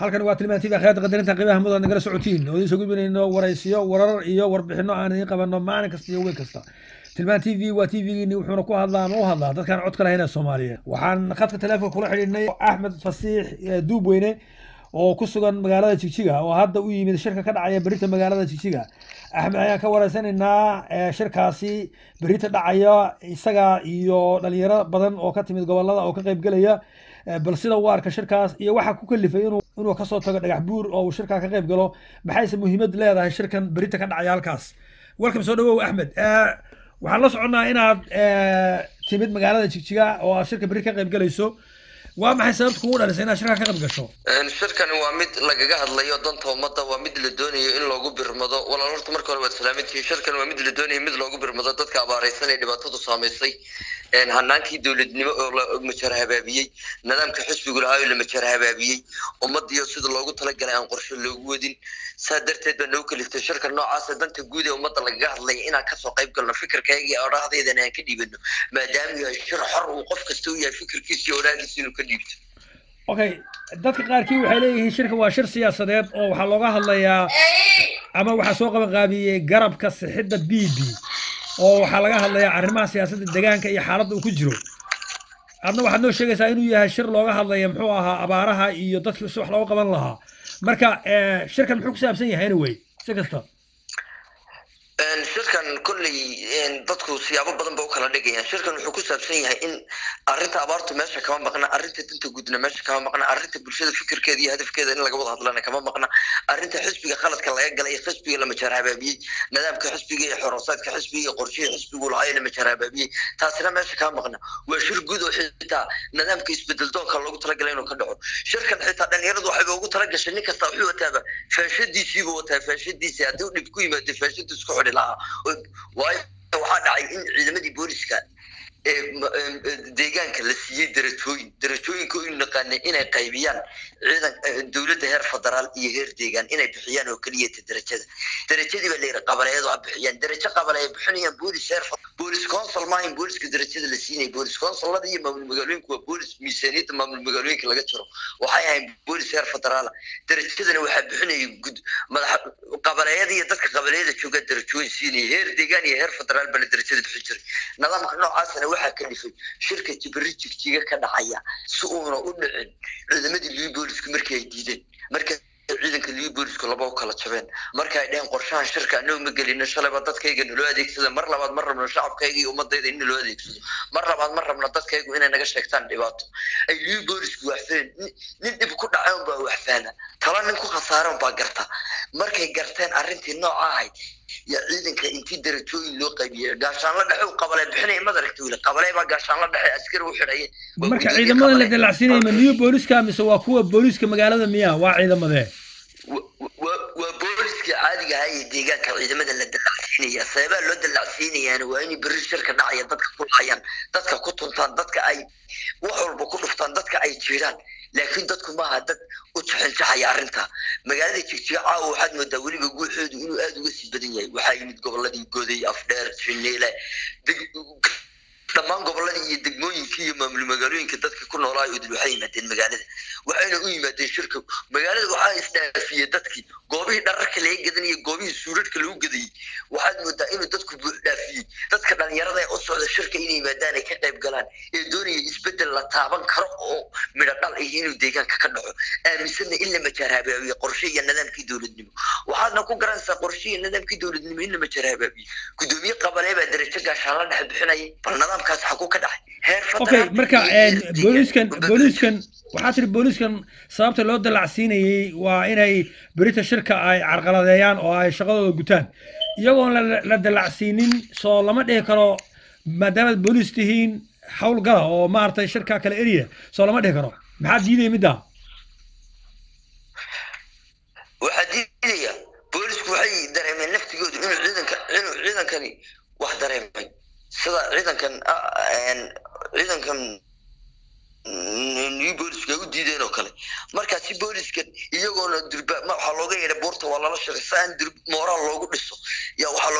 halkan waa tilmaan tv akhyaarta qadarinta qiimaha mudan nagala socotiin oo idiin soo gudbinayno waraysiyo warar iyo warbixino aan idiin qabanno maalin kasta iyo weyn kasta tilmaan t v waa t v-giini wuxuuna ku hadlaa ama u hadlaa dadkaan codka lahayn ee soomaaliyeed waxaan khadka telefonka kula xidhiidhnay axmed fasiix duubweyne oo ku sugan magaalada jigjiga oo hadda u yimid shirka ka dhacaya berita magaalada jigjiga axmed ayaan ka wareysanaynaa shirkaasi berita dhacaya isaga iyo dhalinyaro badan oo ka timid gobolada oo ka qaybgelaya bal sida uu arka shirkaas iyo waxaa ku kalifay inuu inuu kasoo tago dhagax buur oo uu shirkaa ka qayb galo maxayse muhiimad leedahay shirkan berita ka dhacaya halkaas welcome soo dhawow axmed waxaan la soconnaa inaad timid magaalada jigjiga oo aad shirka beri ka qayb galayso waa maxay sababta kugu dhalisay inaad shirkaa ka qayb gasho shirkani waa mid lagaga hadlayo danta ummadda waa mid la doonayo in loogu birmado walaal horta marka hore waad salaamantihiin shirkan waa mid la doonayo mid loogu birmado dadka abaaraysan ee dhibaatadu saamaysay hanaankii dowladnimo oo la majar habaabiyey nidaamka xisbigu lahaa oo la majar habaabiyey ummadiyo sida loogu talagalay aan qorshe loogu wadin saa darteed baa nagu kaliftay shirka noocaasa danta guud ee ummadda lagaga hadlaya inaan kasoo qayb galno fikirkayga iyo odhahdeedana aan ka dhiibano maadaama yahay shir xor uu qof kasta u yahay fikirkiisa iyo odhahdiisa inuu ka dhiibto okay dadka qaarkii waxay leeyihiin shirka waa shir siyaasadeed oo waxaa looga hadlayaa ama waxaa soo qaban qaabiyey garabka sixidda b b oo waxaa laga hadlayaa arrimaha siyaasadda deegaanka iyo xaaladda uu ku jiro adna waxaad noo sheegaysaa inuu yahay shir looga hadlaya muxuu ahaa abaaraha iyo dadkii si wax looga qaban lahaa marka shirkan muxuu ku saabsan yahay anyway si kasta shirkan kolley dadku siyaabo badan ba u kala dhigayaan shirkan wuxuu ku saabsan yahay in arrinta abaartu meesha kama maqna arrinta danta guudna meesha kama maqna arrinta bulshada fikirkeeda iyo hadafkeeda in laga wada hadlana kama maqna arrinta xisbiga khaladka laga galay iyo xisbiga la majaar habaabiyey nidaamka xisbiga iyo xorosaadka xisbiga iyo qorshihii xisbigu lahaa ee la majaar habaabiyey taasina meesha kama maqna waa shir guud oo xitaa nidaamka isbedel doonka loogu talagalay inuu ka dhaco shirkan xitaa dhalinyaradu waxayba ugu talagashay nin kasta wuxuu wataaba faashadiisiibuu wataa faashadiisi haddii u dhib ku yimaado faashadu isku xidhi lahaa waayo waxaa dhacay in ciidamadii booliska ee deegaanka la siiyey darajooyin darajooyinka u naqaanay inay qaybiyaan ciidan dowladda heer federaal iyo heer deegaan inay bixiyaan oo keliyata darajada darajadii baa layidhi qabaleedu ha bixiyaan darajo qabale ay bixinayaan boolis heer boolis consul maahin booliska darajada la siinay boolis consullada iyo maamul magaalooyinka waa boolis miisaaniyadda maamul magaalooyinka laga jiro waxay ahayn boolis heer federaala darajadana waxaa bixinaya gud madax qabaleeyada iyo dadka qabaleeyada joogaa darajooyin siinaya heer deegaan iyo heer federaal bana darajada bixin jiray nidaamka noocaasna waxaa ka dhifay shirka jibiri jigjiga ka dhacaya si uuna u dhicin ciidamadii libi boolisku markii ay diideen marka ciidanka libi boolisku laba u kala jabeen marka ay dheheen qorshahan shirka annagu ma gelino shalayba dadkayga naloo adeegsada mar labaad ma rabno shacabkayga iyo ummadayda in naloo adeegsado mar labaad ma rabno dadkaygu inay naga sheegtaan dhibaato ay libi boolisku waxfeen nin dhib ku dhacay unbaa waxfaana tala nin ku khasaaran baa garta markay garteen arrintii nooca ahayd ya ciidanka intii darajooyin loo qaybiyey gaashaanla dhexe u qabale bixinaya mad aragta wili qabale baa gaashaanla dhexe askari u xidhayeen marka ciidamada la dalacsiinaya ma new booliska mise waa kuwa booliska magaalada miya waa ciidamadee waa booliska caadiga ahaa ee deegaanka ciidamada la dalacsiinaya sababaa loo dalacsiinayaana waa inay berri shirka dhacaya dadka ku laayaan dadka ku tuntaan dadka ay wax walba ku dhuftaan dadka ay jiiraan laakiin dadku maaha dad u jaxinjaxaya arrinta magaalada jigjiga caawa waxaad moodaa weliba guuxoodu inuu aada uga sii badan yahay waxaa yimid goboladii goday afdheer jineele dhammaan goboladii iyo degmooyinkii iyo maamul magaalooyinka dadka ku noolaa udul waxay yimaadeen magaalada waxayna u yimaadeen shirka magaalada waxaa isdhaafiyey dadkii goobihii dhararka laga gadanayay goobihii suuradhka lagu gadayey waxaad moodaa inuu dadku buux dhaafiyey dadka dhalinyarada ee u socda shirka inay yimaadaan ay ka qayb galaan ee doonaya isbedel la taaban karo oo midho dhal ah inuu deegaanka ka dhaco aaminsanna in la majaar habaabiye qorshe iyo nidaamkii dowladnimo waxaadna ku garanaysaa qorshe iyo nidaamkii dowladnimo in la majaar habaabiye gudoomiye qabalee baa darajo gaashaan la dhex bixinayay bal nidaamkaas xaguu ka dhacay heer okay marka booliskan booliskan waxaa tiri booliskan sababta loo dalacsiinayey waa inay berita shirka ay carqaladeeyaan oo ay shaqadooda gutaan iyagoon la dalacsiinin soo lama dhihi karo maadaamaad boolis tihiin howlgala oo maaragtay shirka kale eriya soo lama dhihi karo maxaa diidaya middaa waxaa diidaya boolisku waxay dareemeen naftigoodu inuu ciidanka inuu ciidankani wax dareemay sida ciidankan ciidankan new booliska u diideen oo kale markaasi booliskan iyagoona durba waxaa looga yeedhay buurta waa lala shiray si aan moraal loogu dhiso yaa waxaa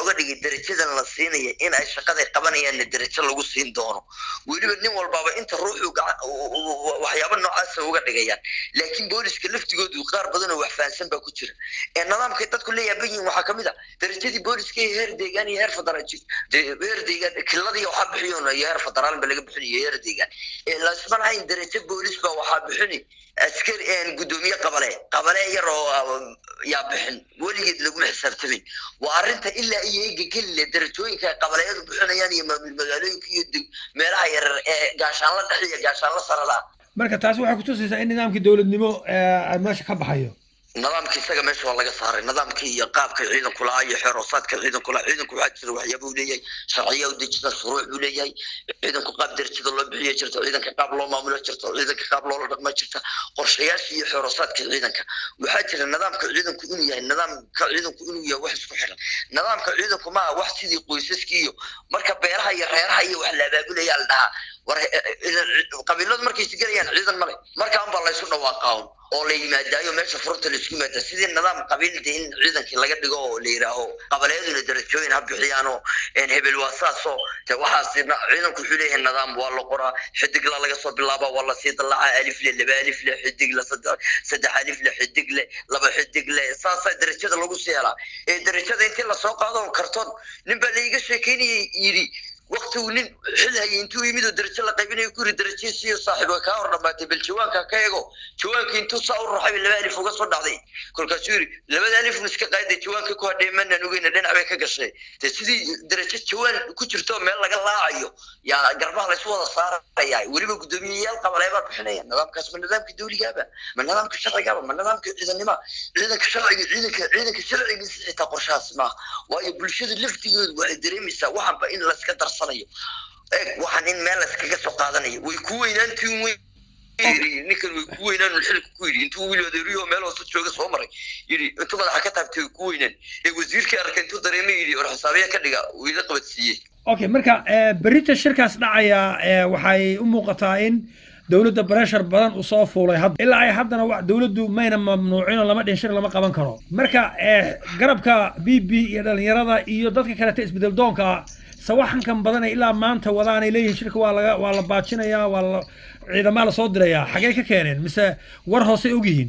looga dhigay darajadan la siinaya in ay shaqaday qabanayaanna darajo lagu siin doono weliba nin walbaaba inta ruuxu waxyaaba noocaasa uga dhigayaan laakiin booliska laftigoodu qaar badan oo wax fahansan baa ku jira ee nidaamkay dadku la yaaban yihiin waxaa kamid a darajadii booliska iyo heer deegaan iyo heer federaal heer deegaan kiladii waxaa bixiyoon iyo heer federaal ba laga bixinayo heer deegaan lasma lahayn darajo boolis baa waxaa bixini askari gudoomiye qabale qabale yar oo yaa bixin weligeed laguma xisaabtamin waa arrinta ilaa iyo ega kelile darajooyinka ay qabaleyadu bixinayaan iyo maamul magaalooyinka iyo meelaha yarar ee gaashaanla dhex iyo gaashaanla sarada marka taasi waxay kutusaysaa in nidaamkii dowladnimo meesha ka baxayo nidaamka isaga meesha waa laga saaray nidaamkii iyo qaabka ciidanku lahaa iyo xeeroosaadka ciidanku lahaa ciidanku waxaa jira waxyaaba uu leeyahay sharciya u dejida shuruuc buu leeyahay ciidanku qaab darajada loo bixiyo jirta ciidanka qaab loo maamulo jirta ciidanka qaab loola dhaqma jirta qorshayaasha iyo xeeroosaadka ciidanka waxaa jira nidaamka ciidanku inuu yahay nidaamka ciidanku inuu yahay wax isku xiran nidaamka ciidanku maaha wax sidii qoysaskii iyo marka beeraha iyo reeraha iyo wax la abaabulaya la dhahaa war qabiiladu markay isgelayaan ciidan male markaan baa laysu dhawaaqaawn oo la yimaadaayo meesha furunta laisku yimaada sidii nidaam qabiilda in ciidankii laga dhigo oo la yidhaaho qabalayaduna darajooyin ha bixiyaanoo hebel waa saasoo te waxaas ciidanku wuxuu leeyahay nidaam waa la qoraa xidigla laga soo bilaaba waa lasii dallacaa alifle laba alifle xidigle saddex alifle xidigle laba xidigle saasaa darajada lagu sii helaa ee darajada intii lasoo qaado kartoon nin baa laiga sheekeynayay yidhi wakti uu nin xil hayay intuu yimid oo darajo la qaybinayo ku yiri darajadiisiyo saaxiib way kaa hor dhamaatay bal jawaanka ka eego jawaankii intuu saa u raxay laba alif uga soo dhacday kolkaasuu yiri labada alifun iska qaaday jawaankii ku hadhay manaan ogeyna dhinac bay ka gashay de sidii darajo jawaan ku jirto meel laga laacayo yaa garbaha laysu wada saaraya weliba guddoomiyeyaal qabaleebaa bixinaya nidaamkaas ma nidaamka dawligaaba ma nidaamka sharcigaaba ma nidaamka ciidanima ciidanka sharciga ciidanka ciidanka sharcigiisa xitaa qorshahaas maaha waayo bulshada laftigoodu waxay dareemaysaa waxanba in layska darsanayo eeg waxaan in meel layskaga soo qaadanayo way ku weynaantiin weyn ninkan way ku weynaan xilka ku yidhi intuu wiil adeeriyo meel hoose jooga soo maray yidhi intuu madaxa ka taabtay way ku weynaan ee wasiirkii arkay intuu dareemay yidhi war xisaabiya ka dhiga uu ila qabadsiiyey okay marka berita shirkaas dhacaya waxay u muuqataa in dowladda breshar badan uu soo fuulay hadda ilaa ay haddana wa dowladdu mayna mamnuucino lama dhin shir lama qaban karo marka garabka b b iyo dhalinyarada iyo dadka kaleta isbedel doonka sawaxankan badan ay ilaa maanta wadaanay leeyihiin shirka waa laga waa la baajinayaa waa la ciidamaa lasoo dirayaa xagee ka keeneen mise war hoosey ogyihiin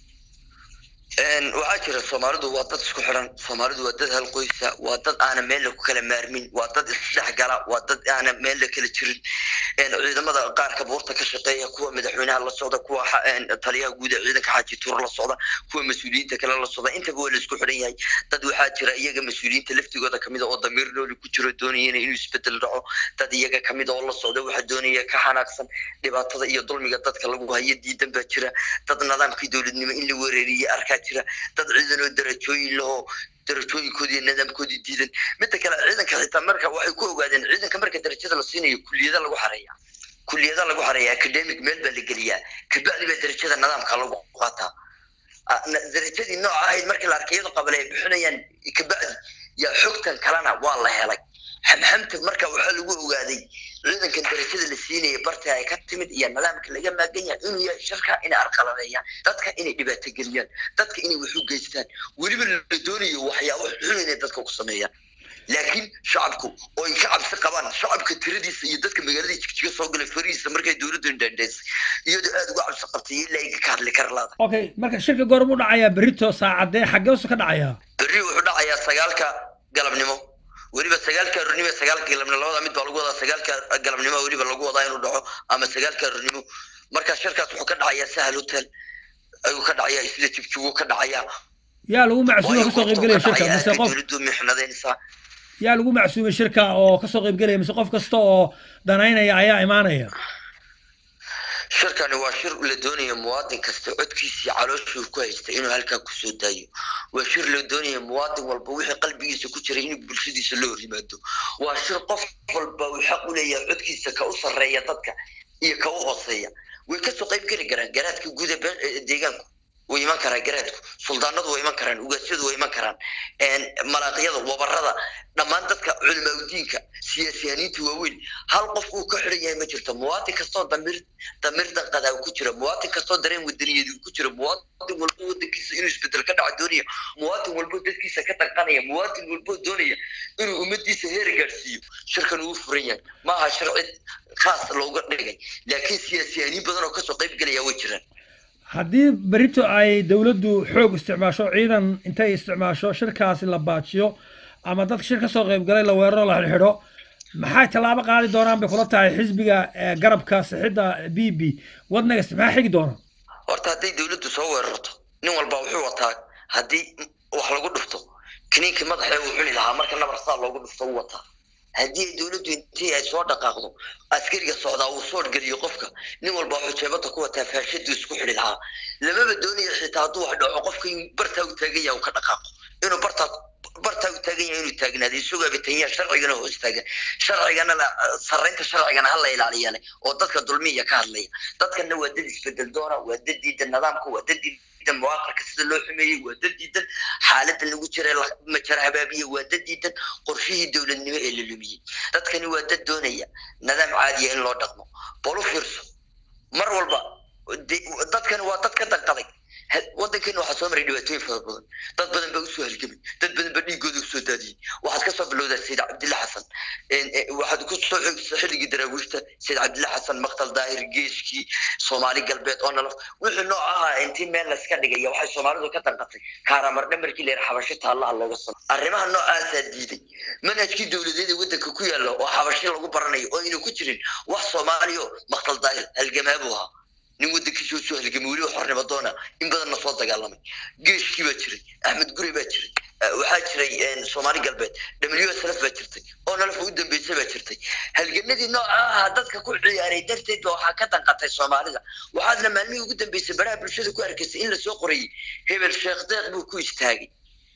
waxaa jira soomaalidu waa dad isku xiran soomaalidu waa dad hal qoysa waa dad aana meel ku kala maarmin waa dad isdhex gala waa dad aana meel la kala jirin ciidamada qaarka buurta ka shaqeeya kuwa madaxweynaha la socda kuwa taliyaha guud ee ciidanka xaaji tuur la socda kuwa mas-uuliyiinta kale la socda intaba waa la isku xiran yahay dad waxaa jira iyaga mas-uuliyiinta laftigooda kamid a oo damiir nooli ku jiro doonayana inuu isbedel dhaco dad iyaga kamid oo la socda waxaa doonaya ka xanaaqsan dhibaatada iyo dulmiga dadka lagu hayo diidan baa jira dad nidaamkii dowladnimo in la wereeriye arkaa jira dad ciidan oo darajooyin lahoo darajooyinkoodii iyo nidaamkoodii diidan midda kale ciidanka xitaa marka waxay ku ogaadeen ciidanka marka darajada la siinayo kuliyada lagu xareeya kuliyada lagu xareeya academic meel baa la geliyaa kabacdi baa darajada nidaamka lagu qaataa darajadii nooca ahayd markii la arkay iyadoo qabale ay bixinayaan kabacdi yaa xogtan kalena waa la helay xamxamta marka waxaa lagu ogaaday ciidankan darajada la siinaya barta ay ka timid iyo nidaamka laga maagan yahay inuu yahay shirka inay arqaladeeyaan dadka inay dhibaato geliyaan dadka inay wax u geystaan weliba la doonayo waxyaabo xun inay dadka ku sameeyaan laakiin shacabku oo ay ka cabsi qabaan shacabka tiradiisa iyo dadka magaalada jigjiga soo galay farihiisa markay dowladdu indhandhaysay iyadoo aada uga cabsi qabtay ilaa ay ka hadli kara laada okay marka shirka goormu dhacayaa berito saacadee xageesu ka dhacayaa berri wuxuu dhacayaa sagaalka galabnimo weliba sagaalka arurnimo sagaalka galabnimo labada mid baa lagu wadaa sagaalka galabnimo weliba lagu wadaa inuu dhaco ama sagaalka arurnimo marka shirkaas wuxuu ka dhacayaa sahal hotel ayuu ka dhacayaa isla jigjigu ka dhacayaa yaa lagu macsuuma kasoo qaybgelaya shirka mise qof dowladdu mixnadaynaysaa yaa lagu macsuumay shirka oo kasoo qaybgelaya mise qof kasta oo danaynaya ayaa imaanaya shirkani waa shir la doonaya muwaadin kasta codkiisii calooshuu ku haysta inuu halkaa kusoo daayo waa shir la doonaya muwaadin walba wixii qalbigiisa ku jiray inuu bulshadiisa la hor yimaado waa shir qof walba uu xaq u leeyahay codkiisa ka u sarreeya dadka iyo ka u hooseeya way kasoo qayb geli karaan garaadka guud ee deegaanku way iman karaan garaadku suldaanadu way iman karaan ugaasyadu way iman karaan malaaqyada wabarada dhammaan dadka culimaadudiinka siyaasiyaniinta waaweyn hal qof uu ka xiran yahay ma jirto muwaadin kastoo damir damir danqadaa ku jira muwaadin kastoo dareen wadaniyad ku jira muwaadin walbo wadankiisa inuu isbedel ka dhaca doonaya muwaadin walbo dadkiisa ka danqanaya muwaadin walbo doonaya inuu ummadiisa heer gaadhsiiyo shirkan uu furan yahay maaha sharci khaas looga dhigay laakiin siyaasiyaaniin badan oo kasoo qayb gelaya way jiraan haddii berito ay dowladdu xoog isticmaasho ciidan intay isticmaasho shirkaasi la baajiyo ama dadka shir kasoo qaybgalay la weeraro la xidhxidho maxay tallaabo qaadi doonaan bay kula tahay xisbiga garabka sixidda b b wadnagas maxaa xigi doona horta hadday dowladdu soo weerarto nin walba wuxuu wataa haddii wax lagu dhufto kiniinkii madaxee uu cuni lahaa marka nabar saa loogu dhufto u wataa haddii ay dowladdu intii ay soo dhaqaaqdo askariga socdaa uu soo geliyo qofka nin walba wuxuu jeebada ku wataa faashadu isku xidhi lahaa lamaba doonayo xitaa hadduu wax dhaco qofka in bartaa u taagan yahay uu ka dhaqaaqo inuu bartaa bartaa u taagan yahay inuu taagnaado isagoo abitanya sharcigana hoos taagan sharcigana sarreynta sharcigana hala ilaaliyale oo dadka dulmiya ka hadlaya dadkana waa dad isbedel doona waa dad diidan nidaamka waa dad diidan muwaaqarka sida loo xumeeyey waa dad diidan xaaladda lagu jiray majara habaabiye waa dad diidan qorshihii dowladnimo ee la lumiyey dadkani waa dad doonaya nidaam caadiya in loo dhaqmo bal u fiirso mar walba dadkani waa dad ka danqaday waddankeena waxaa soo maray dhibaatooyin fara badan dad badan baa usoo halgamay dad badan baa dhiigooda usoo daadiyey waxaad kasoo bilowdaa sayid cabdilla xasan waxaad ku soo xigsa xilligii daraawiishta sayid cabdilla xasan maqtal daahir geeskii soomaali galbeed oo nalaf wixii nooc ahaa intii meel layska dhigaya waxay soomaalidu ka danqatay kaaramardhe markii leer xabashi taallaha looga samo arrimaha noocaasaa diiday manhajkii dowladeeda waddanka ku yaalla oo xabashi lagu baranayo oo aynu ku jirin wax soomaaliyo maqtal daahir halgamaabu ahaa nin waddankiisa soo halgamay weliba xornimo doona in badanna soo dagaalamay geeshkii baa jiray axmed gure baa jiray waxaa jiray soomaali galbeed w s lf baa jirtay oo nalfa u dambeysay baa jirtay halganadii nooca ahaa dadka ku ciyaaray darteed ba waxaa ka danqatay soomaalida waxaadna maalmihii ugu dambeysay baraha bulshada ku arkaysay in lasoo qorayay hebel sheekh deeq buu ku istaagay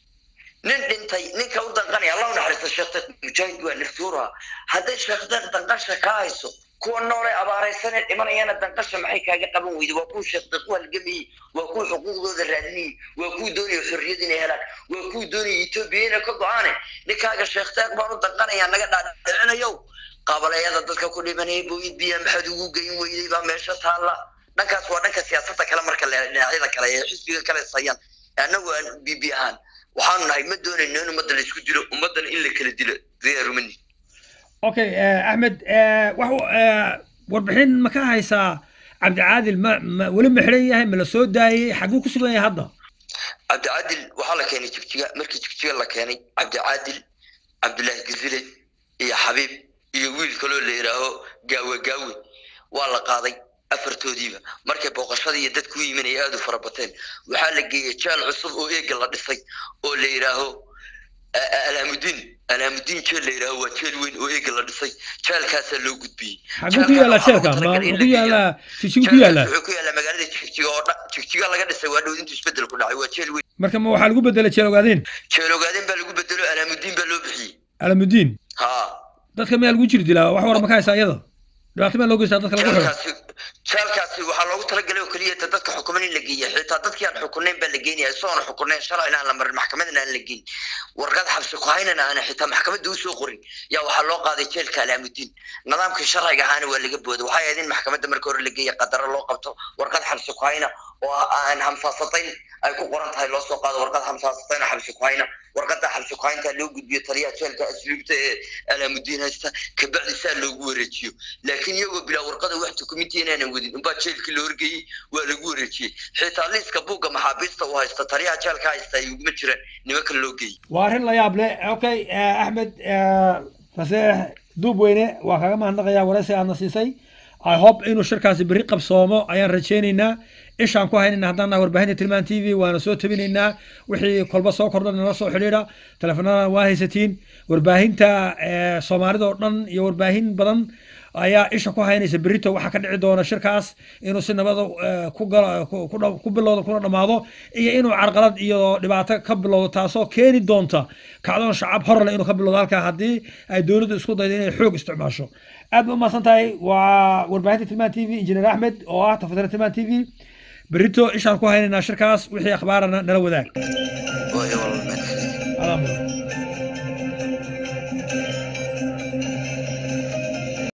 nin dhintay ninka u danqanaya allah u naxariista sheekh deeq mujaahid waa naftuuraha hadday sheekh deeq danqasha ka hayso kuwa noole abaaraysanee dhimanayana danqasha maxay kaaga qaban weyday waa kuwa sheekdeeq u halgamayey waa kuwa xuquuqdooda raadinayey waa kuwa doonaya xorriyad inay helaan waa kuwa doonaya etoobiya inay ka go-aane ninkaaga sheekdeeq baan u danqanayaa naga dhaadhicinayow qabalayada dadka ku dhimanaya booyid biya maxaad ugu geyn weyday baa meesha taalla dhankaas waa dhanka siyaasadda kale marka le dhinacyada kale ee xisbiga kale sayaan annagu aan b b ahaan waxaanu nahay ma doonayno in ummadda la isku dilo ummaddana in la kala dilo diyaarumani okay axmed wax warbixin ma ka haysaa cabdicaadil ma ma weli ma xidhan yahay ma la soo daayey xaguu ku sugan yahay hadda cabdicaadil waxaa la keenay jigjiga markii jigjiga la keenay cabdicaadil cabdullaahi gazile iyo xabiib iyo wiil kaloo la yidhaaho gaawe gaawe waa la qaaday afartoodiiba markay booqashadii iyo dadku u yimin ay aada u fara bateen waxaa la geeyey jeel cusub oo eega la dhisay oo la yidhaaho alaamudiin alaamudiin jeel la yidhaaho waa jeel weyn oo eega la dhisay jeelkaasaa loo gudbiyey xaguu ku yaallaa jeelka ma ku yaallaa jijigu ku yaallaa wuxuu ku yaallaa magaalada jigjiga oo dhan jigjiga laga dhisay waa dhow intuu isbedel ku dhacay waa jeel weyn marka ma waxaa lagu bedelay jeel ogaadeen jeel ogaadeen baa lagu bedelo alaamudiin baa loo bixiyey alamudiin ha dadka miyaa lagu jiri dilaa wax war ma ka haysaa iyada dhibaato miyaa loo geystaa dadka lagu xidho jeelkaasi jeelkaasi waxaa loogu talagalay oo keliya dadka xukuman in la geeya xitaa dadkii aan xukunayn baa la geynaya isagoon xukunayn sharcina aan la marin maxkamadna aan la geyn warqad xabsi ku haynana aan xitaa maxkamadda usoo qorin yaa waxaa loo qaaday jeelka alaamudiin nidaamkii sharciga ahaana waa laga booday waxay ahayd in maxkamadda marka hore la geeya qadaro loo qabto warqad xabsi ku hayna oo aan hamsaasatayn ay ku qoran tahay loo soo qaado warqad hamsaasatayn oo xabsi ku hayna warqada xabsi ku haynta loo gudbiyo taliyaha jeelka asluubta ee alaamudiin haysta kabacdi saa loogu wareejiyo laakiin iyagoo bilaa warqada wax dukumenti inaanan wadin unbaa jeelkii la horgeeyey waa lagu wareejiyey xitaa liiska buugga maxaabiista uu haysta taliyaha jeelka haysta ay uguma jiraan nimanka loo geeyey waa arrin la yaab leh okay axmed faseex duub weyne waa kaga mahadnaqayaa waraysi aadna siisay i hope inuu shirkaasi berri qabsoomo ayaan rajaynaynaa ishaan ku haynayna haddaan nahay warbaahinta tilmaan t v waana soo tabinaynaa wixii kolba soo kordha nala soo xidhiidha teleefanadana waa haysatiin warbaahinta soomaalida oo dhan iyo warbaahin badan ayaa isha ku haynaysa berito waxaa ka dhici doona shirkaas inuu si nabada ku galo ku bilowdo kuna dhammaado iyo inuu carqalad iyo dhibaato ka bilowdo taasoo keeni doonta kacdoon shacab horle inuu ka bilowdo halkaa haddii ay dowladdu isku daydo inay xoog isticmaasho aad ba umahadsan tahay waa warbaahinta tilmaan t v injineer axmed oo ah tafatira tilmaan t v berito ishaan ku haynaynaa shirkaas wixii akhbaarana nala wadaag Waayo, walaal, mahadsanid. Adaa mudan.